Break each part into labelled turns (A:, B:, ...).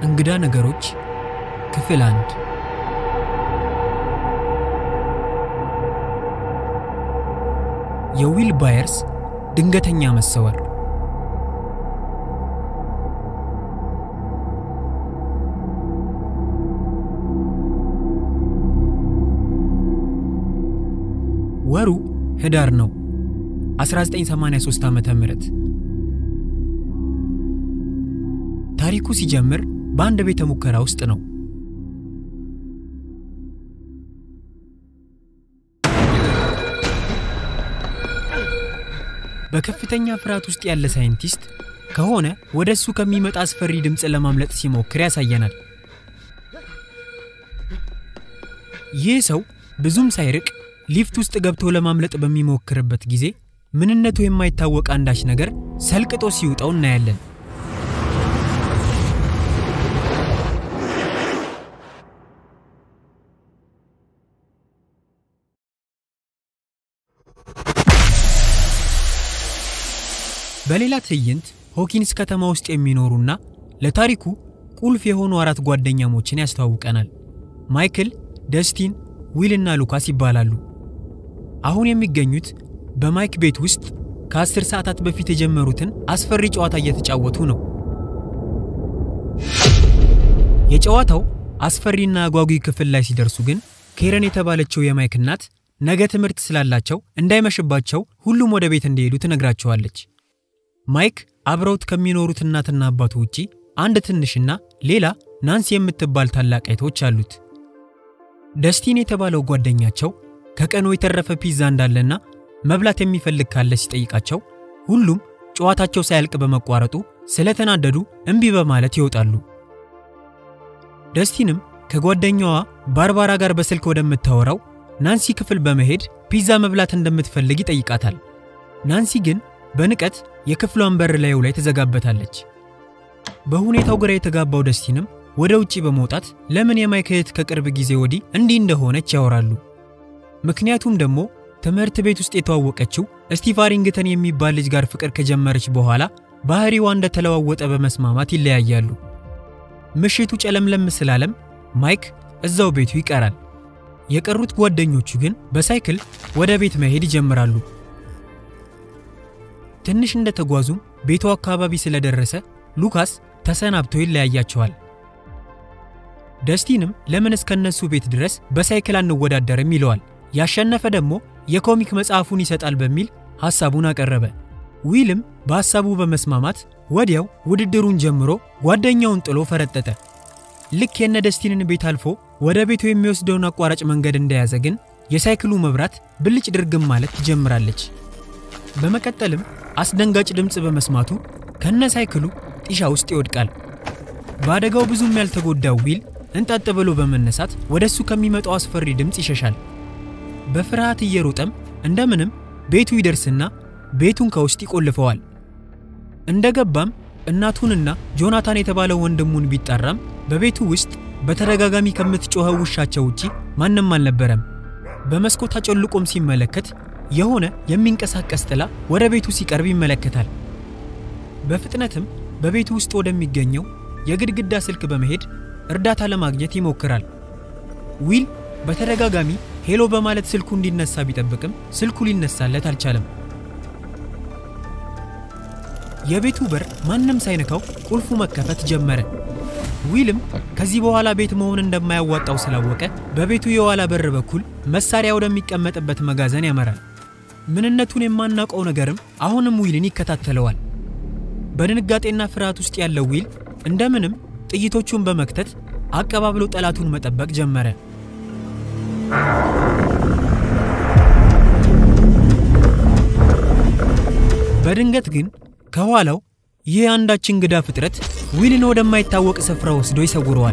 A: እንግዳ ነገሮች ክፍል አንድ የዊል ባየርስ ድንገተኛ መሰወር ወሩ ህዳር ነው 1983 ዓመተ ምህረት ታሪኩ ሲጀምር በአንድ ቤተ ሙከራ ውስጥ ነው። በከፍተኛ ፍርሃት ውስጥ ያለ ሳይንቲስት ከሆነ ወደ እሱ ከሚመጣ አስፈሪ ድምፅ ለማምለጥ ሲሞክር ያሳየናል። ይህ ሰው ብዙም ሳይርቅ ሊፍት ውስጥ ገብቶ ለማምለጥ በሚሞክርበት ጊዜ ምንነቱ የማይታወቅ አንዳች ነገር ሰልቅጦ ሲውጠው እናያለን። በሌላ ትዕይንት ሆኪንስ ከተማ ውስጥ የሚኖሩና ለታሪኩ ቁልፍ የሆኑ አራት ጓደኛሞችን ያስተዋውቀናል። ማይክል፣ ደስቲን፣ ዊል እና ሉካስ ይባላሉ። አሁን የሚገኙት በማይክ ቤት ውስጥ ከአስር ሰዓታት በፊት የጀመሩትን አስፈሪ ጨዋታ እየተጫወቱ ነው። የጨዋታው አስፈሪና አጓጊ ክፍል ላይ ሲደርሱ ግን ኬረን የተባለችው የማይክ እናት ነገ ትምህርት ስላላቸው እንዳይመሽባቸው ሁሉም ወደ ቤት እንዲሄዱ ትነግራቸዋለች። ማይክ አብረውት ከሚኖሩት እናትና አባቱ ውጪ አንድ ትንሽና ሌላ ናንሲ የምትባል ታላቅ እህቶች አሉት። ደስቲን የተባለው ጓደኛቸው ከቀኑ የተረፈ ፒዛ እንዳለና መብላት የሚፈልግ ካለ ሲጠይቃቸው ሁሉም ጨዋታቸው ሳያልቅ በመቋረጡ ስለተናደዱ እምቢ በማለት ይወጣሉ። ደስቲንም ከጓደኛዋ ባርባራ ጋር በስልክ ወደምታወራው ናንሲ ክፍል በመሄድ ፒዛ መብላት እንደምትፈልግ ይጠይቃታል። ናንሲ ግን በንቀት የክፍሏን በር ላዩ ላይ ትዘጋበታለች። በሁኔታው ግራ የተጋባው ደስቲንም ወደ ውጪ በመውጣት ለምን የማይክ እህት ከቅርብ ጊዜ ወዲህ እንዲህ እንደሆነች ያወራሉ። ምክንያቱም ደግሞ ትምህርት ቤት ውስጥ የተዋወቀችው ስቲቭ አሪንግተን የሚባል ልጅ ጋር ፍቅር ከጀመረች በኋላ ባህሪዋ እንደተለዋወጠ በመስማማት ይለያያሉ። ምሽቱ ጨለምለም ስላለም ማይክ እዛው ቤቱ ይቀራል። የቀሩት ጓደኞቹ ግን በሳይክል ወደ ቤት መሄድ ይጀምራሉ። ትንሽ እንደተጓዙም ቤቱ አካባቢ ስለደረሰ ሉካስ ተሰናብቶ ይለያያቸዋል። ደስቲንም ለምን እስከነሱ ቤት ድረስ በሳይክል አንወዳደርም ይለዋል። ያሸነፈ ደግሞ የኮሚክ መጽሐፉን ይሰጣል በሚል ሐሳቡን አቀረበ። ዊልም በሐሳቡ በመስማማት ወዲያው ውድድሩን ጀምሮ ጓደኛውን ጥሎ ፈረጠጠ። ልክ የነ ደስቲንን ቤት አልፎ ወደ ቤቱ የሚወስደውን አቋራጭ መንገድ እንደያዘ ግን የሳይክሉ መብራት ብልጭ ድርግም ማለት ትጀምራለች። በመቀጠልም አስደንጋጭ ድምፅ በመስማቱ ከነ ሳይክሉ ጢሻ ውስጥ ይወድቃል። በአደጋው ብዙም ያልተጎዳው ዊል እንጠጥ ብሎ በመነሳት ወደሱ ከሚመጣው አስፈሪ ድምፅ ይሸሻል። በፍርሃት እየሮጠም እንደምንም ቤቱ ይደርስና ቤቱን ከውስጥ ይቆልፈዋል። እንደገባም እናቱንና ጆናታን የተባለው ወንድሙን ቢጠራም በቤቱ ውስጥ በተደጋጋሚ ከምትጮኸው ውሻቸው ውጪ ማንም አልነበረም። በመስኮት አጮልቆም ሲመለከት የሆነ የሚንቀሳቀስ ጥላ ወደ ቤቱ ሲቀርብ ይመለከታል። በፍጥነትም በቤቱ ውስጥ ወደሚገኘው የግድግዳ ስልክ በመሄድ እርዳታ ለማግኘት ይሞክራል። ዊል በተደጋጋሚ ሄሎ በማለት ስልኩ እንዲነሳ ቢጠብቅም ስልኩ ሊነሳለት አልቻለም። የቤቱ በር ማንም ሳይነካው ቁልፉ መከፈት ጀመረ። ዊልም ከዚህ በኋላ ቤት መሆን እንደማያዋጣው ስላወቀ በቤቱ የኋላ በር በኩል መሳሪያ ወደሚቀመጥበት መጋዘን ያመራል። ምንነቱን የማናውቀው ነገርም አሁንም ዊልን ይከታተለዋል። በድንጋጤና ፍርሃት ውስጥ ያለው ዊል እንደምንም ጥይቶቹን በመክተት አቀባብሎ ጠላቱን መጠበቅ ጀመረ። በድንገት ግን ከኋላው ይህ አንዳች እንግዳ ፍጥረት ዊልን ወደማይታወቅ ስፍራ ወስዶ ይሰውረዋል።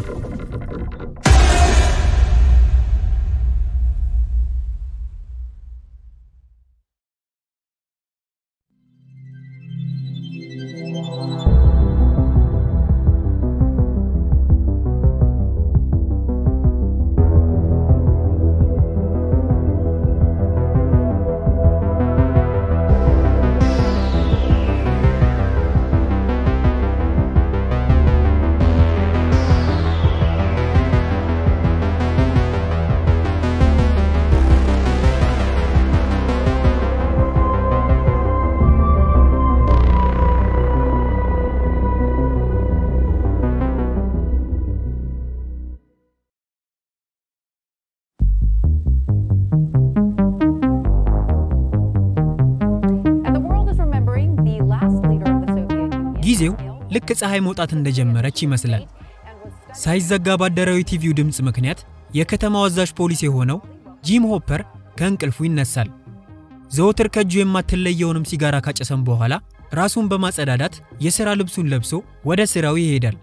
A: ጊዜው ልክ ፀሐይ መውጣት እንደጀመረች ይመስላል። ሳይዘጋ ባደረው የቲቪው ድምፅ ምክንያት የከተማው አዛዥ ፖሊስ የሆነው ጂም ሆፐር ከእንቅልፉ ይነሳል። ዘወትር ከእጁ የማትለየውንም ሲጋራ ካጨሰም በኋላ ራሱን በማጸዳዳት የሥራ ልብሱን ለብሶ ወደ ሥራው ይሄዳል።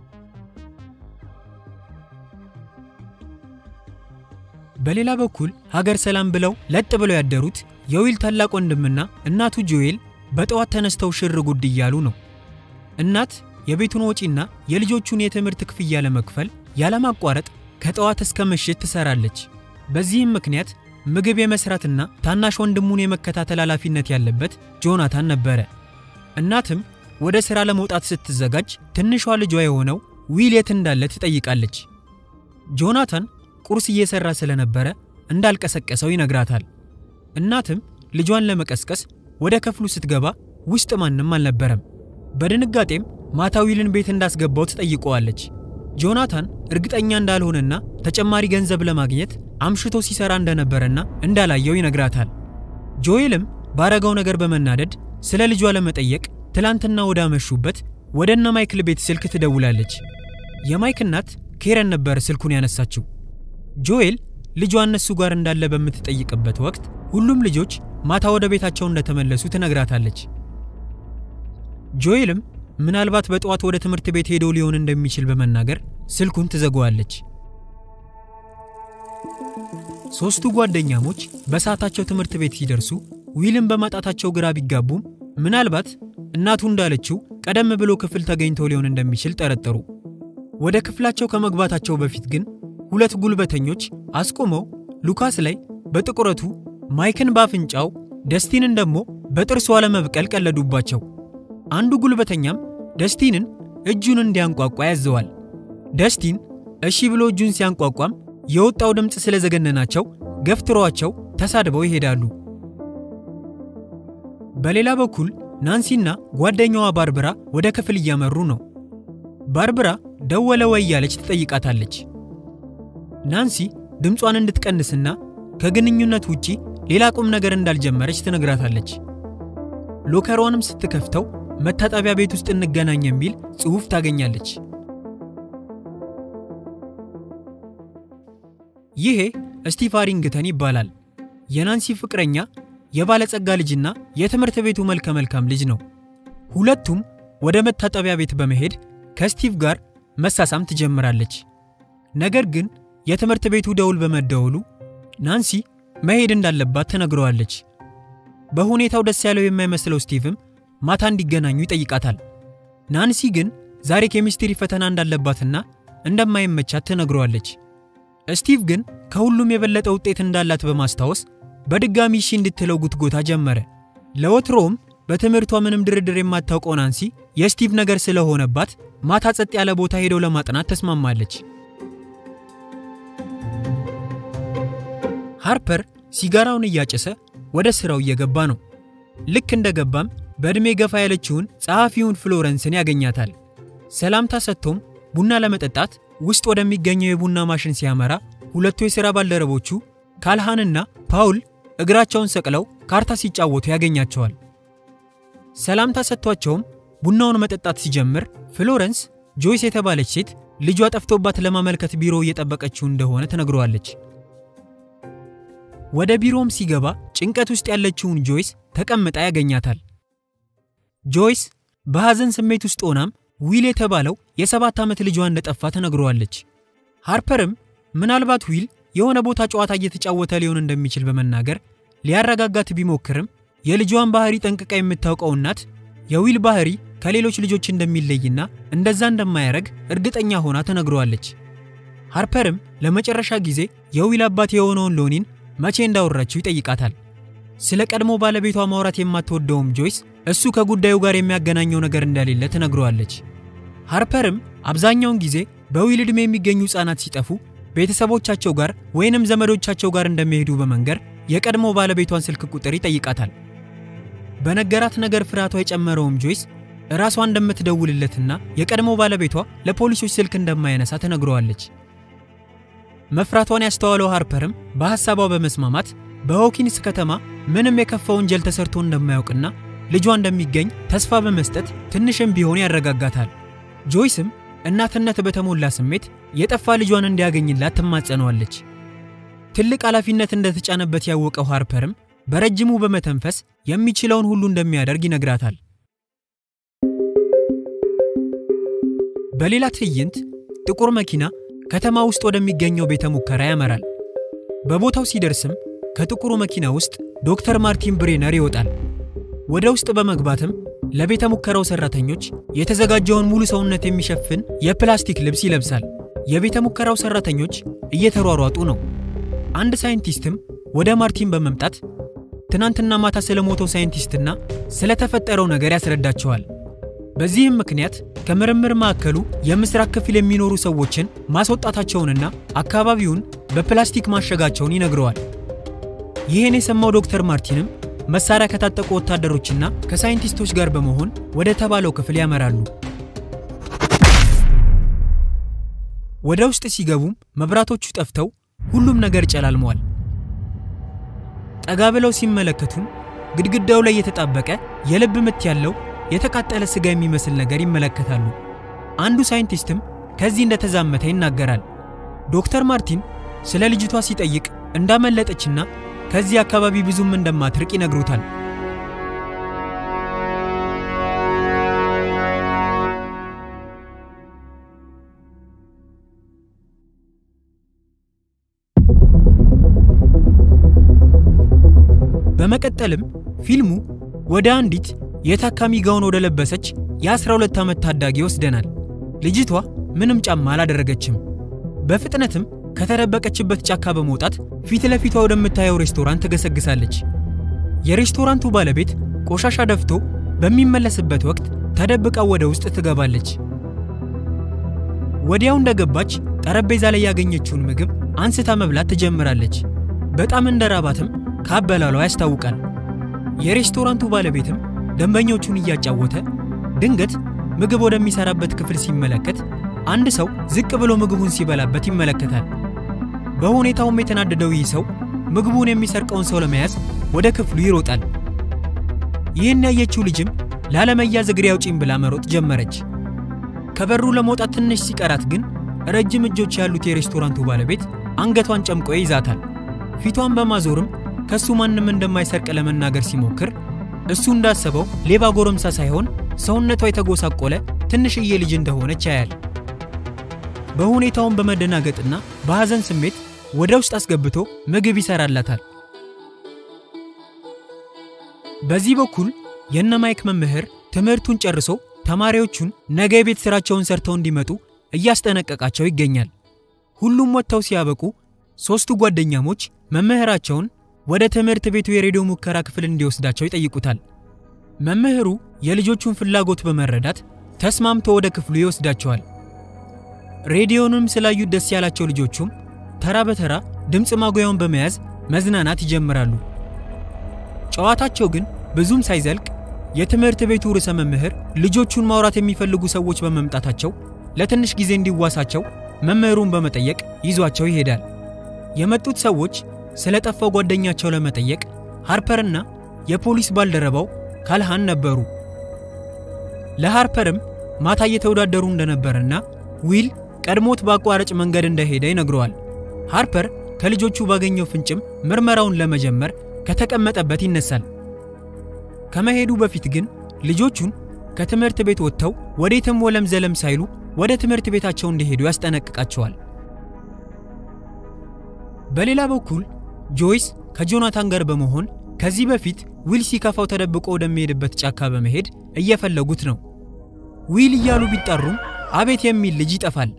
A: በሌላ በኩል ሀገር ሰላም ብለው ለጥ ብለው ያደሩት የዊል ታላቅ ወንድምና እናቱ ጆኤል በጠዋት ተነስተው ሽር ጉድ እያሉ ነው። እናት የቤቱን ወጪና የልጆቹን የትምህርት ክፍያ ለመክፈል ያለማቋረጥ ከጠዋት እስከ ምሽት ትሰራለች። በዚህም ምክንያት ምግብ የመስራትና ታናሽ ወንድሙን የመከታተል ኃላፊነት ያለበት ጆናታን ነበረ። እናትም ወደ ሥራ ለመውጣት ስትዘጋጅ ትንሿ ልጇ የሆነው ዊል የት እንዳለ ትጠይቃለች። ጆናታን ቁርስ እየሰራ ስለነበረ እንዳልቀሰቀሰው ይነግራታል። እናትም ልጇን ለመቀስቀስ ወደ ክፍሉ ስትገባ ውስጥ ማንም አልነበረም። በድንጋጤም ማታ ዊልን ቤት እንዳስገባው ትጠይቀዋለች። ጆናታን እርግጠኛ እንዳልሆነና ተጨማሪ ገንዘብ ለማግኘት አምሽቶ ሲሰራ እንደነበረና እንዳላየው ይነግራታል። ጆኤልም ባረገው ነገር በመናደድ ስለ ልጇ ለመጠየቅ ትላንትና ወዳመሹበት ወደ እነ ማይክል ቤት ስልክ ትደውላለች። የማይክ እናት ኬረን ነበር ስልኩን ያነሳችው። ጆኤል ልጇ እነሱ ጋር እንዳለ በምትጠይቅበት ወቅት ሁሉም ልጆች ማታ ወደ ቤታቸው እንደተመለሱ ትነግራታለች። ጆኤልም ምናልባት በጠዋት ወደ ትምህርት ቤት ሄዶ ሊሆን እንደሚችል በመናገር ስልኩን ትዘጋዋለች። ሦስቱ ጓደኛሞች በሰዓታቸው ትምህርት ቤት ሲደርሱ ዊልን በማጣታቸው ግራ ቢጋቡም ምናልባት እናቱ እንዳለችው ቀደም ብሎ ክፍል ተገኝቶ ሊሆን እንደሚችል ጠረጠሩ። ወደ ክፍላቸው ከመግባታቸው በፊት ግን ሁለት ጉልበተኞች አስቆመው ሉካስ ላይ በጥቁረቱ ማይክን በአፍንጫው ደስቲንን ደግሞ በጥርሷ ለመብቀል ቀለዱባቸው። አንዱ ጉልበተኛም ደስቲንን እጁን እንዲያንቋቋ ያዘዋል። ደስቲን እሺ ብሎ እጁን ሲያንቋቋም የወጣው ድምፅ ስለዘገነናቸው ገፍትሯቸው ተሳድበው ይሄዳሉ። በሌላ በኩል ናንሲና ጓደኛዋ ባርብራ ወደ ክፍል እያመሩ ነው። ባርብራ ደወለ ወይ እያለች ትጠይቃታለች። ናንሲ ድምጿን እንድትቀንስና ከግንኙነት ውጪ ሌላ ቁም ነገር እንዳልጀመረች ትነግራታለች። ሎከሯንም ስትከፍተው መታጠቢያ ቤት ውስጥ እንገናኝ የሚል ጽሑፍ ታገኛለች። ይሄ ስቲቭ ሃሪንግተን ይባላል። የናንሲ ፍቅረኛ፣ የባለጸጋ ልጅና የትምህርት ቤቱ መልከ መልካም ልጅ ነው። ሁለቱም ወደ መታጠቢያ ቤት በመሄድ ከስቲቭ ጋር መሳሳም ትጀምራለች። ነገር ግን የትምህርት ቤቱ ደውል በመደወሉ ናንሲ መሄድ እንዳለባት ትነግረዋለች። በሁኔታው ደስ ያለው የማይመስለው ስቲቭም ማታ እንዲገናኙ ይጠይቃታል። ናንሲ ግን ዛሬ ኬሚስትሪ ፈተና እንዳለባትና እንደማይመቻት ትነግረዋለች። ስቲቭ ግን ከሁሉም የበለጠ ውጤት እንዳላት በማስታወስ በድጋሚ እሺ እንድትለው ጉትጎታ ጀመረ። ለወትሮውም በትምህርቷ ምንም ድርድር የማታውቀው ናንሲ የስቲቭ ነገር ስለሆነባት ማታ ጸጥ ያለ ቦታ ሄደው ለማጥናት ተስማማለች። ሃርፐር ሲጋራውን እያጨሰ ወደ ስራው እየገባ ነው። ልክ እንደገባም በዕድሜ ገፋ ያለችውን ጸሐፊውን ፍሎረንስን ያገኛታል። ሰላምታ ሰጥቶም ቡና ለመጠጣት ውስጥ ወደሚገኘው የቡና ማሽን ሲያመራ ሁለቱ የሥራ ባልደረቦቹ ካልሃንና ፓውል እግራቸውን ሰቅለው ካርታ ሲጫወቱ ያገኛቸዋል። ሰላምታ ሰጥቷቸውም ቡናውን መጠጣት ሲጀምር ፍሎረንስ ጆይስ የተባለች ሴት ልጇ ጠፍቶባት ለማመልከት ቢሮ እየጠበቀችው እንደሆነ ትነግረዋለች። ወደ ቢሮም ሲገባ ጭንቀት ውስጥ ያለችውን ጆይስ ተቀምጣ ያገኛታል። ጆይስ በሐዘን ስሜት ውስጥ ሆናም ዊል የተባለው የሰባት ዓመት ልጇ እንደጠፋ ትነግረዋለች። ሃርፐርም ምናልባት ዊል የሆነ ቦታ ጨዋታ እየተጫወተ ሊሆን እንደሚችል በመናገር ሊያረጋጋት ቢሞክርም የልጇን ባህሪ ጠንቅቃ የምታውቀው እናት የዊል ባህሪ ከሌሎች ልጆች እንደሚለይና እንደዛ እንደማያረግ እርግጠኛ ሆና ትነግረዋለች። ሃርፐርም ለመጨረሻ ጊዜ የዊል አባት የሆነውን ሎኒን መቼ እንዳወራችው ይጠይቃታል። ስለ ቀድሞ ባለቤቷ ማውራት የማትወደውም ጆይስ እሱ ከጉዳዩ ጋር የሚያገናኘው ነገር እንደሌለ ትነግረዋለች። ሃርፐርም አብዛኛውን ጊዜ በዊል ዕድሜ የሚገኙ ሕፃናት ሲጠፉ ቤተሰቦቻቸው ጋር ወይንም ዘመዶቻቸው ጋር እንደሚሄዱ በመንገር የቀድሞ ባለቤቷን ስልክ ቁጥር ይጠይቃታል። በነገራት ነገር ፍርሃቷ የጨመረውም ጆይስ ራሷ እንደምትደውልለትና የቀድሞ ባለቤቷ ለፖሊሶች ስልክ እንደማያነሳ ትነግረዋለች። መፍራቷን ያስተዋለው ሃርፐርም በሐሳቧ በመስማማት በሆኪንስ ከተማ ምንም የከፋ ወንጀል ተሰርቶ እንደማያውቅና ልጇ እንደሚገኝ ተስፋ በመስጠት ትንሽም ቢሆን ያረጋጋታል። ጆይስም እናትነት በተሞላ ስሜት የጠፋ ልጇን እንዲያገኝላት ትማጸነዋለች። ትልቅ ኃላፊነት እንደተጫነበት ያወቀው ሃርፐርም በረጅሙ በመተንፈስ የሚችለውን ሁሉ እንደሚያደርግ ይነግራታል። በሌላ ትዕይንት ጥቁር መኪና ከተማ ውስጥ ወደሚገኘው ቤተ ሙከራ ያመራል። በቦታው ሲደርስም ከጥቁሩ መኪና ውስጥ ዶክተር ማርቲን ብሬነር ይወጣል። ወደ ውስጥ በመግባትም ለቤተ ሙከራው ሰራተኞች የተዘጋጀውን ሙሉ ሰውነት የሚሸፍን የፕላስቲክ ልብስ ይለብሳል። የቤተ ሙከራው ሰራተኞች እየተሯሯጡ ነው። አንድ ሳይንቲስትም ወደ ማርቲን በመምጣት ትናንትና ማታ ስለሞተው ሳይንቲስትና ስለተፈጠረው ነገር ያስረዳቸዋል። በዚህም ምክንያት ከምርምር ማዕከሉ የምስራቅ ክፍል የሚኖሩ ሰዎችን ማስወጣታቸውንና አካባቢውን በፕላስቲክ ማሸጋቸውን ይነግረዋል። ይህን የሰማው ዶክተር ማርቲንም መሳሪያ ከታጠቁ ወታደሮችና ከሳይንቲስቶች ጋር በመሆን ወደ ተባለው ክፍል ያመራሉ። ወደ ውስጥ ሲገቡም መብራቶቹ ጠፍተው ሁሉም ነገር ጨላልመዋል። ጠጋ ብለው ሲመለከቱም ግድግዳው ላይ የተጣበቀ የልብ ምት ያለው የተቃጠለ ስጋ የሚመስል ነገር ይመለከታሉ። አንዱ ሳይንቲስትም ከዚህ እንደተዛመተ ይናገራል። ዶክተር ማርቲን ስለ ልጅቷ ሲጠይቅ እንዳመለጠችና ከዚህ አካባቢ ብዙም እንደማትርቅ ይነግሩታል። በመቀጠልም ፊልሙ ወደ አንዲት የታካሚ ጋውን ወደ ለበሰች የ12 ዓመት ታዳጊ ይወስደናል። ልጅቷ ምንም ጫማ አላደረገችም። በፍጥነትም ከተደበቀችበት ጫካ በመውጣት ፊት ለፊቷ ወደምታየው ሬስቶራንት ትገሰግሳለች። የሬስቶራንቱ ባለቤት ቆሻሻ ደፍቶ በሚመለስበት ወቅት ተደብቃ ወደ ውስጥ ትገባለች። ወዲያው እንደገባች ጠረጴዛ ላይ ያገኘችውን ምግብ አንስታ መብላት ትጀምራለች። በጣም እንደራባትም ካበላሏ ያስታውቃል። የሬስቶራንቱ ባለቤትም ደንበኞቹን እያጫወተ ድንገት ምግብ ወደሚሰራበት ክፍል ሲመለከት አንድ ሰው ዝቅ ብሎ ምግቡን ሲበላበት ይመለከታል። በሁኔታውም የተናደደው ይህ ሰው ምግቡን የሚሰርቀውን ሰው ለመያዝ ወደ ክፍሉ ይሮጣል። ይህን ያየችው ልጅም ላለመያዝ እግሬ አውጪኝ ብላ መሮጥ ጀመረች። ከበሩ ለመውጣት ትንሽ ሲቀራት ግን ረጅም እጆች ያሉት የሬስቶራንቱ ባለቤት አንገቷን ጨምቆ ይይዛታል። ፊቷን በማዞርም ከሱ ማንም እንደማይሰርቅ ለመናገር ሲሞክር እሱ እንዳሰበው ሌባ ጎረምሳ ሳይሆን ሰውነቷ የተጎሳቆለ ትንሽዬ ልጅ እንደሆነች ያያል። በሁኔታውን በመደናገጥና በሐዘን ስሜት ወደ ውስጥ አስገብቶ ምግብ ይሰራላታል። በዚህ በኩል የነ ማይክ መምህር ትምህርቱን ጨርሶ ተማሪዎቹን ነገ የቤት ስራቸውን ሰርተው እንዲመጡ እያስጠነቀቃቸው ይገኛል። ሁሉም ወጥተው ሲያበቁ ሦስቱ ጓደኛሞች መምህራቸውን ወደ ትምህርት ቤቱ የሬዲዮ ሙከራ ክፍል እንዲወስዳቸው ይጠይቁታል። መምህሩ የልጆቹን ፍላጎት በመረዳት ተስማምቶ ወደ ክፍሉ ይወስዳቸዋል። ሬዲዮንም ስላዩት ደስ ያላቸው ልጆቹም ተራ በተራ ድምፅ ማጉያውን በመያዝ መዝናናት ይጀምራሉ። ጨዋታቸው ግን ብዙም ሳይዘልቅ የትምህርት ቤቱ ርዕሰ መምህር ልጆቹን ማውራት የሚፈልጉ ሰዎች በመምጣታቸው ለትንሽ ጊዜ እንዲዋሳቸው መምህሩን በመጠየቅ ይዟቸው ይሄዳል። የመጡት ሰዎች ስለ ጠፋው ጓደኛቸው ለመጠየቅ ሃርፐርና የፖሊስ ባልደረባው ካልሃን ነበሩ። ለሃርፐርም ማታ እየተወዳደሩ እንደነበርና ዊል ቀድሞት በአቋራጭ መንገድ እንደሄደ ይነግረዋል። ሃርፐር ከልጆቹ ባገኘው ፍንጭም ምርመራውን ለመጀመር ከተቀመጠበት ይነሳል። ከመሄዱ በፊት ግን ልጆቹን ከትምህርት ቤት ወጥተው ወዴትም ወለም ዘለም ሳይሉ ወደ ትምህርት ቤታቸው እንዲሄዱ ያስጠነቅቃቸዋል። በሌላ በኩል ጆይስ ከጆናታን ጋር በመሆን ከዚህ በፊት ዊል ሲከፋው ተደብቆ ወደሚሄድበት ጫካ በመሄድ እየፈለጉት ነው። ዊል እያሉ ቢጠሩም አቤት የሚል ልጅ ይጠፋል።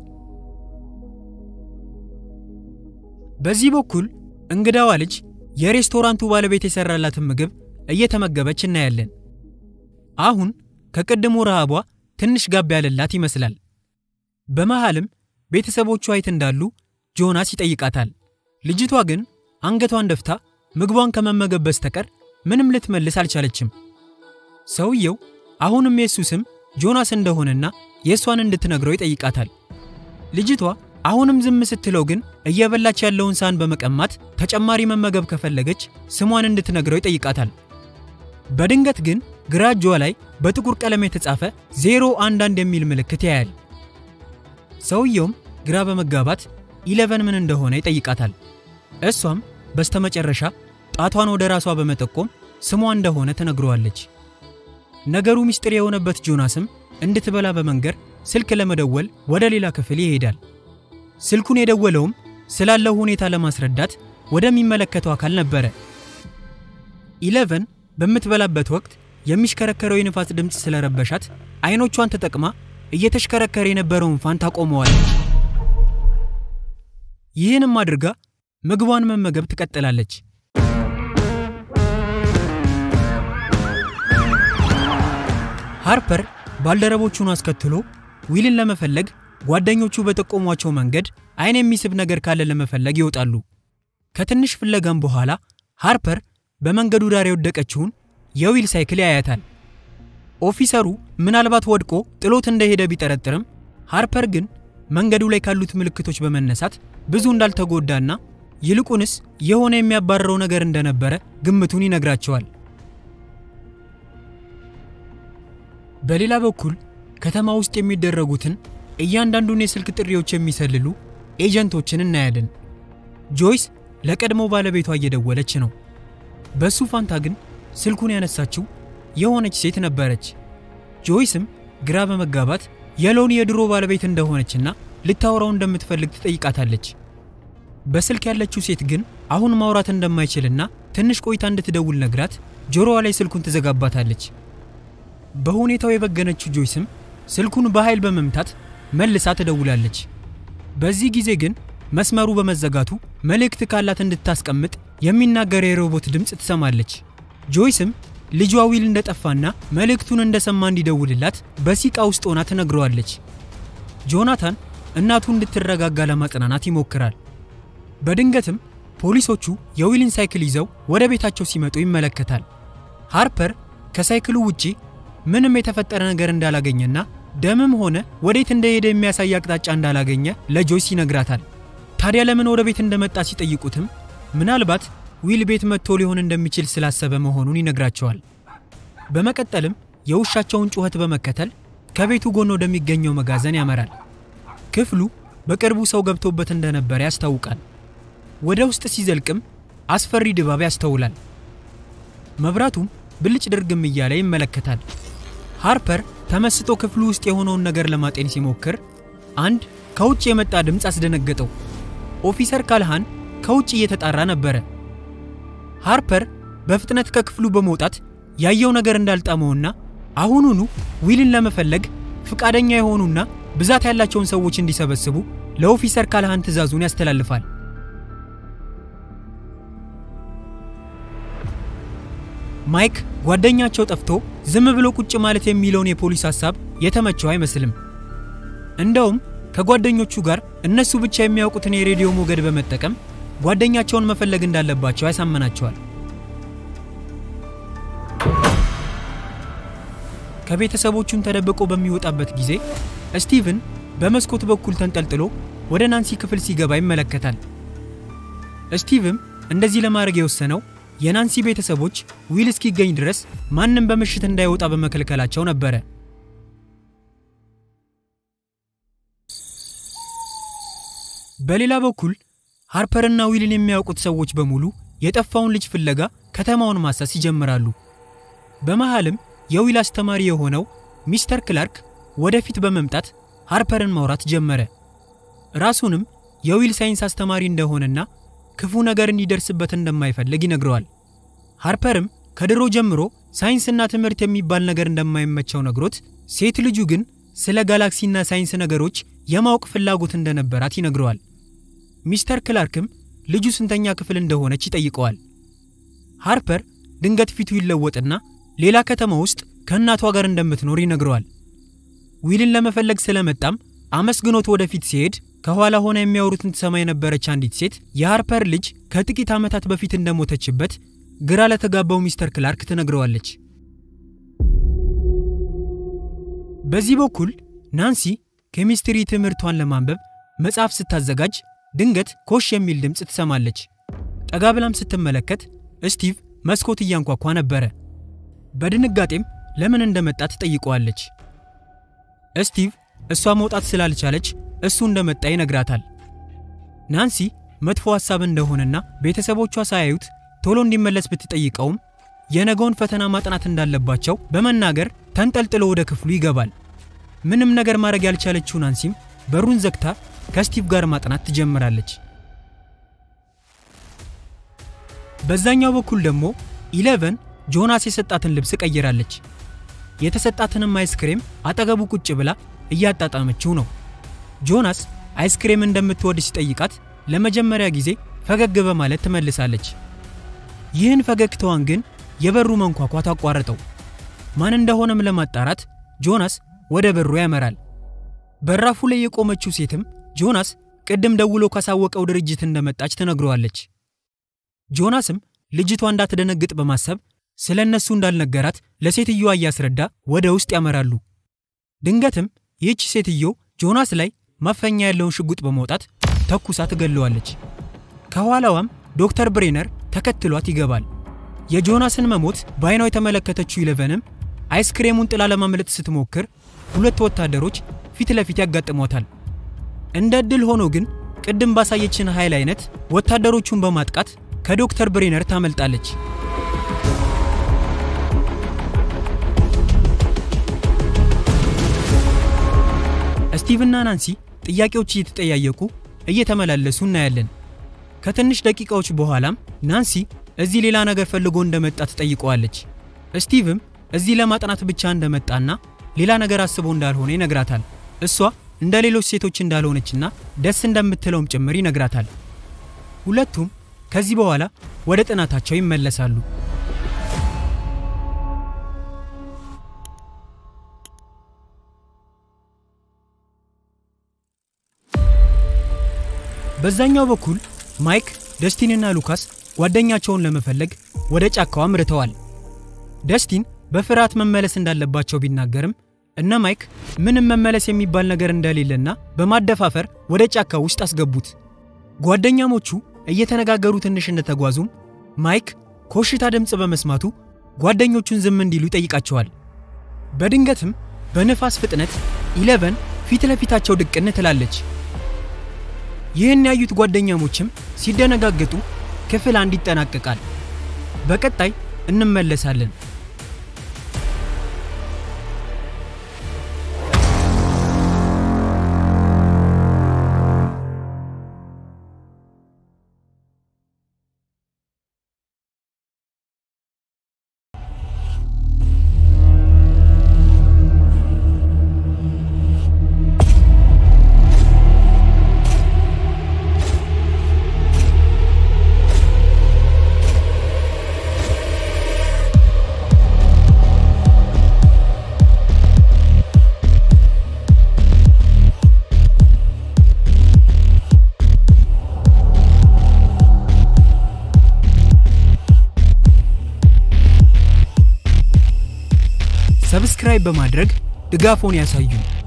A: በዚህ በኩል እንግዳዋ ልጅ የሬስቶራንቱ ባለቤት የሰራላትን ምግብ እየተመገበች እናያለን። አሁን ከቅድሙ ረሃቧ ትንሽ ጋብ ያለላት ይመስላል። በመሃልም ቤተሰቦቿ የት እንዳሉ ጆናስ ይጠይቃታል። ልጅቷ ግን አንገቷን ደፍታ ምግቧን ከመመገብ በስተቀር ምንም ልትመልስ አልቻለችም። ሰውየው አሁንም የእሱ ስም ጆናስ እንደሆነና የእሷን እንድትነግረው ይጠይቃታል። ልጅቷ አሁንም ዝም ስትለው ግን እየበላች ያለውን ሳህን በመቀማት ተጨማሪ መመገብ ከፈለገች ስሟን እንድትነግረው ይጠይቃታል። በድንገት ግን ግራ እጇ ላይ በጥቁር ቀለም የተጻፈ ዜሮ አንድ አንድ የሚል ምልክት ያያል። ሰውየውም ግራ በመጋባት ኢለቨን ምን እንደሆነ ይጠይቃታል። እሷም በስተመጨረሻ ጣቷን ወደ ራሷ በመጠቆም ስሟ እንደሆነ ትነግረዋለች። ነገሩ ምስጢር የሆነበት ጆናስም እንድትበላ በመንገር ስልክ ለመደወል ወደ ሌላ ክፍል ይሄዳል። ስልኩን የደወለውም ስላለው ሁኔታ ለማስረዳት ወደሚመለከተው አካል ነበረ። ኢለቨን በምትበላበት ወቅት የሚሽከረከረው የንፋስ ድምፅ ስለረበሻት አይኖቿን ተጠቅማ እየተሽከረከረ የነበረውን ፋን ታቆመዋለች። ይህንም አድርጋ ምግቧን መመገብ ትቀጥላለች። ሃርፐር ባልደረቦቹን አስከትሎ ዊልን ለመፈለግ ጓደኞቹ በጠቆሟቸው መንገድ አይን የሚስብ ነገር ካለ ለመፈለግ ይወጣሉ። ከትንሽ ፍለጋም በኋላ ሃርፐር በመንገዱ ዳር የወደቀችውን የዊል ሳይክል ያያታል። ኦፊሰሩ ምናልባት ወድቆ ጥሎት እንደሄደ ቢጠረጥርም ሃርፐር ግን መንገዱ ላይ ካሉት ምልክቶች በመነሳት ብዙ እንዳልተጎዳና ይልቁንስ የሆነ የሚያባረረው ነገር እንደነበረ ግምቱን ይነግራቸዋል። በሌላ በኩል ከተማ ውስጥ የሚደረጉትን እያንዳንዱን የስልክ ጥሪዎች የሚሰልሉ ኤጀንቶችን እናያለን። ጆይስ ለቀድሞ ባለቤቷ እየደወለች ነው። በሱ ፋንታ ግን ስልኩን ያነሳችው የሆነች ሴት ነበረች። ጆይስም ግራ በመጋባት የሎን የድሮ ባለቤት እንደሆነችና ልታወራው እንደምትፈልግ ትጠይቃታለች። በስልክ ያለችው ሴት ግን አሁን ማውራት እንደማይችልና ትንሽ ቆይታ እንድትደውል ነግራት ጆሮዋ ላይ ስልኩን ትዘጋባታለች። በሁኔታው የበገነችው ጆይስም ስልኩን በኃይል በመምታት መልሳ ትደውላለች። በዚህ ጊዜ ግን መስመሩ በመዘጋቱ መልእክት ካላት እንድታስቀምጥ የሚናገር የሮቦት ድምፅ ትሰማለች። ጆይስም ልጇ ዊል እንደጠፋና መልእክቱን እንደሰማ እንዲደውልላት በሲቃ ውስጥ ሆና ትነግረዋለች። ጆናታን እናቱ እንድትረጋጋ ለማጽናናት ይሞክራል። በድንገትም ፖሊሶቹ የዊልን ሳይክል ይዘው ወደ ቤታቸው ሲመጡ ይመለከታል። ሃርፐር ከሳይክሉ ውጪ ምንም የተፈጠረ ነገር እንዳላገኘና ደምም ሆነ ወዴት እንደሄደ የሚያሳይ አቅጣጫ እንዳላገኘ ለጆይስ ይነግራታል። ታዲያ ለምን ወደ ቤት እንደመጣ ሲጠይቁትም ምናልባት ዊል ቤት መጥቶ ሊሆን እንደሚችል ስላሰበ መሆኑን ይነግራቸዋል። በመቀጠልም የውሻቸውን ጩኸት በመከተል ከቤቱ ጎን ወደሚገኘው መጋዘን ያመራል። ክፍሉ በቅርቡ ሰው ገብቶበት እንደነበረ ያስታውቃል። ወደ ውስጥ ሲዘልቅም አስፈሪ ድባብ ያስተውላል። መብራቱም ብልጭ ድርግም እያለ ይመለከታል። ሃርፐር ተመስጦ ክፍሉ ውስጥ የሆነውን ነገር ለማጤን ሲሞክር አንድ ከውጭ የመጣ ድምፅ አስደነገጠው። ኦፊሰር ካልሃን ከውጭ እየተጣራ ነበረ። ሃርፐር በፍጥነት ከክፍሉ በመውጣት ያየው ነገር እንዳልጣመውና አሁኑኑ ዊልን ለመፈለግ ፍቃደኛ የሆኑና ብዛት ያላቸውን ሰዎች እንዲሰበስቡ ለኦፊሰር ካልሃን ትዕዛዙን ያስተላልፋል። ማይክ ጓደኛቸው ጠፍቶ ዝም ብሎ ቁጭ ማለት የሚለውን የፖሊስ ሐሳብ የተመቸው አይመስልም። እንደውም ከጓደኞቹ ጋር እነሱ ብቻ የሚያውቁትን የሬዲዮ ሞገድ በመጠቀም ጓደኛቸውን መፈለግ እንዳለባቸው ያሳመናቸዋል። ከቤተሰቦቹን ተደብቆ በሚወጣበት ጊዜ ስቲቭን በመስኮት በኩል ተንጠልጥሎ ወደ ናንሲ ክፍል ሲገባ ይመለከታል። ስቲቭም እንደዚህ ለማድረግ የወሰነው የናንሲ ቤተሰቦች ዊል እስኪገኝ ድረስ ማንም በምሽት እንዳይወጣ በመከልከላቸው ነበረ። በሌላ በኩል ሃርፐርና ዊልን የሚያውቁት ሰዎች በሙሉ የጠፋውን ልጅ ፍለጋ ከተማውን ማሰስ ይጀምራሉ። በመሃልም የዊል አስተማሪ የሆነው ሚስተር ክላርክ ወደፊት በመምጣት ሃርፐርን ማውራት ጀመረ። ራሱንም የዊል ሳይንስ አስተማሪ እንደሆነና ክፉ ነገር እንዲደርስበት እንደማይፈልግ ይነግረዋል። ሃርፐርም ከድሮ ጀምሮ ሳይንስና ትምህርት የሚባል ነገር እንደማይመቸው ነግሮት ሴት ልጁ ግን ስለ ጋላክሲና ሳይንስ ነገሮች የማወቅ ፍላጎት እንደነበራት ይነግረዋል። ሚስተር ክላርክም ልጁ ስንተኛ ክፍል እንደሆነች ይጠይቀዋል። ሃርፐር ድንገት ፊቱ ይለወጥና ሌላ ከተማ ውስጥ ከእናቷ ጋር እንደምትኖር ይነግረዋል። ዊልን ለመፈለግ ስለመጣም አመስግኖት ወደፊት ሲሄድ ከኋላ ሆና የሚያወሩትን ትሰማ የነበረች አንዲት ሴት የሃርፐር ልጅ ከጥቂት ዓመታት በፊት እንደሞተችበት ግራ ለተጋባው ሚስተር ክላርክ ትነግረዋለች። በዚህ በኩል ናንሲ ኬሚስትሪ ትምህርቷን ለማንበብ መጽሐፍ ስታዘጋጅ ድንገት ኮሽ የሚል ድምፅ ትሰማለች። ጠጋ ብላም ስትመለከት ስቲቭ መስኮት እያንኳኳ ነበረ። በድንጋጤም ለምን እንደመጣ ትጠይቀዋለች። ስቲቭ እሷ መውጣት ስላልቻለች እሱ እንደመጣ ይነግራታል። ናንሲ መጥፎ ሐሳብ እንደሆነና ቤተሰቦቿ ሳያዩት ቶሎ እንዲመለስ ብትጠይቀውም የነገውን ፈተና ማጥናት እንዳለባቸው በመናገር ተንጠልጥሎ ወደ ክፍሉ ይገባል። ምንም ነገር ማድረግ ያልቻለችው ናንሲም በሩን ዘግታ ከስቲቭ ጋር ማጥናት ትጀምራለች። በዛኛው በኩል ደግሞ ኢሌቨን ጆናስ የሰጣትን ልብስ ቀይራለች። የተሰጣትንም አይስክሬም አጠገቡ ቁጭ ብላ እያጣጣመችው ነው። ጆናስ አይስክሬም እንደምትወድ ሲጠይቃት ለመጀመሪያ ጊዜ ፈገግ በማለት ትመልሳለች። ይህን ፈገግታዋን ግን የበሩ መንኳኳት አቋረጠው። ማን እንደሆነም ለማጣራት ጆናስ ወደ በሩ ያመራል። በራፉ ላይ የቆመችው ሴትም ጆናስ ቅድም ደውሎ ካሳወቀው ድርጅት እንደመጣች ትነግረዋለች። ጆናስም ልጅቷ እንዳትደነግጥ በማሰብ ስለ እነሱ እንዳልነገራት ለሴትዮዋ እያስረዳ ወደ ውስጥ ያመራሉ። ድንገትም ይህች ሴትዮ ጆናስ ላይ ማፈኛ ያለውን ሽጉጥ በመውጣት ተኩሳ ትገለዋለች። ከኋላዋም ዶክተር ብሬነር ተከትሏት ይገባል። የጆናስን መሞት በዓይኗ የተመለከተችው ኢለቨንም አይስክሬሙን ጥላ ለማምለጥ ስትሞክር ሁለት ወታደሮች ፊት ለፊት ያጋጥሟታል። እንደ ዕድል ሆኖ ግን ቅድም ባሳየችን ኃይል አይነት ወታደሮቹን በማጥቃት ከዶክተር ብሬነር ታመልጣለች። ስቲቭና ናንሲ ጥያቄዎች እየተጠያየቁ እየተመላለሱ እናያለን። ከትንሽ ደቂቃዎች በኋላም ናንሲ እዚህ ሌላ ነገር ፈልጎ እንደመጣ ትጠይቀዋለች። ስቲቭም እዚህ ለማጥናት ብቻ እንደመጣና ሌላ ነገር አስቦ እንዳልሆነ ይነግራታል። እሷ እንደ ሌሎች ሴቶች እንዳልሆነችና ደስ እንደምትለውም ጭምር ይነግራታል። ሁለቱም ከዚህ በኋላ ወደ ጥናታቸው ይመለሳሉ። በዛኛው በኩል ማይክ፣ ደስቲንና ሉካስ ጓደኛቸውን ለመፈለግ ወደ ጫካው አምርተዋል። ደስቲን በፍርሃት መመለስ እንዳለባቸው ቢናገርም እነ ማይክ ምንም መመለስ የሚባል ነገር እንደሌለና በማደፋፈር ወደ ጫካው ውስጥ አስገቡት። ጓደኛሞቹ እየተነጋገሩ ትንሽ እንደተጓዙም ማይክ ኮሽታ ድምፅ በመስማቱ ጓደኞቹን ዝም እንዲሉ ይጠይቃቸዋል። በድንገትም በንፋስ ፍጥነት ኢለቨን ፊት ለፊታቸው ድቅን ትላለች። ይህን ያዩት ጓደኛሞችም ሲደነጋገጡ ክፍል አንድ ይጠናቀቃል። በቀጣይ እንመለሳለን። ሰብስክራይብ በማድረግ ድጋፎን ያሳዩ።